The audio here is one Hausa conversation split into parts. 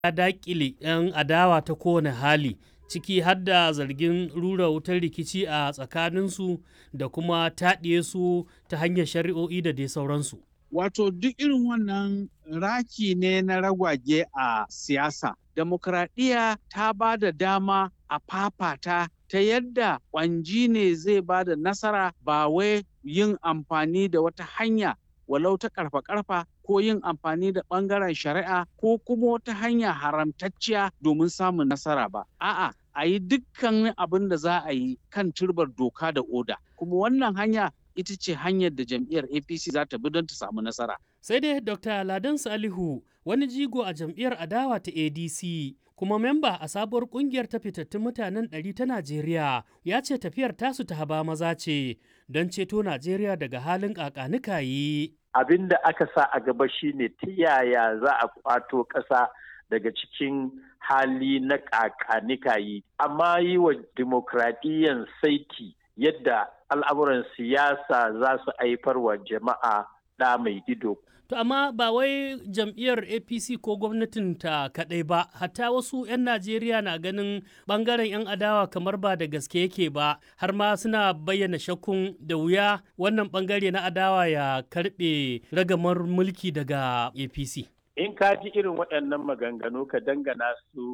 ya daƙile 'yan adawa ta kowane hali ciki har da zargin rura wutar rikici a tsakaninsu da kuma taɗiye su ta hanyar shari'o'i da dai sauransu. Wato duk irin wannan raki ne na ragwage a siyasa. Demokradiyya ta ba da dama a fafata ta yadda ƙwanji ne zai ba da nasara ba wai yin amfani da wata hanya walau ta karfa-karfa ko yin amfani da ɓangaren shari'a ko kuma wata hanya haramtacciya domin samun nasara ba. A'a, a yi dukkan abin da za a yi kan turbar doka da oda. Kuma wannan hanya ita ce hanyar da jam'iyyar APC za ta bi don ta samu nasara. Sai dai Dr. Ladan Salihu wani jigo a jam'iyyar adawa ta ADC kuma memba a sabuwar kungiyar ta fitattun mutanen ɗari ta Najeriya ya ce tafiyar tasu ta haba maza ce don ceto Najeriya daga halin ƙaƙanikayi. Abin da aka sa a gaba shine ta yaya za a kwato ƙasa daga cikin hali na ƙaƙanikayi amma yi wa dimokuraɗiyyan saiti yadda al'amuran siyasa za su haifar wa jama'a ɗa mai ido. To amma ba wai jam'iyyar APC ko gwamnatin ta kaɗai ba, hatta wasu 'yan Najeriya na ganin ɓangaren 'yan adawa kamar ba da gaske yake ba, har ma suna bayyana shakkun da wuya wannan ɓangare na adawa ya karɓe ragamar mulki daga APC. In ka ji irin waɗannan maganganu ka dangana su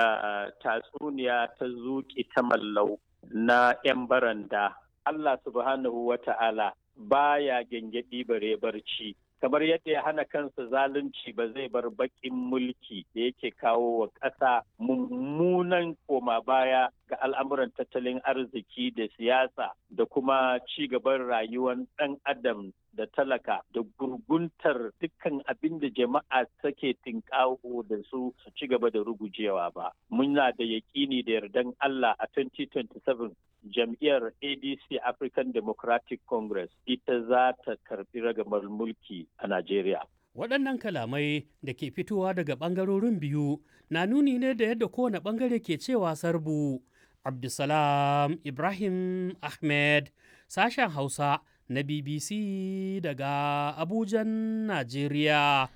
da tatsuniya ta zuƙi ta mallau na 'yan baranda. Allah subhanahu wa ta'ala baya gyangyaɗi bare barci. kamar yadda ya hana kansa zalunci ba zai bar baƙin mulki da yake kawo wa ƙasa mummunan koma baya ga al'amuran tattalin arziki da siyasa da kuma ci gaban rayuwar ɗan adam da talaka da gurguntar dukkan abin da jama'a take tinkaho da su su ci gaba da rugujewa ba. Muna da yaƙini da yardan Allah a 2027 jam'iyyar ADC African Democratic Congress ita za ta karbi ragamar mulki a Najeriya. Waɗannan kalamai da ke fitowa daga ɓangarorin biyu na nuni ne da yadda kowane ɓangare ke cewa sarbu. Abdulsalam Ibrahim Ahmed, sashen Hausa na BBC daga Abujan, Najeriya.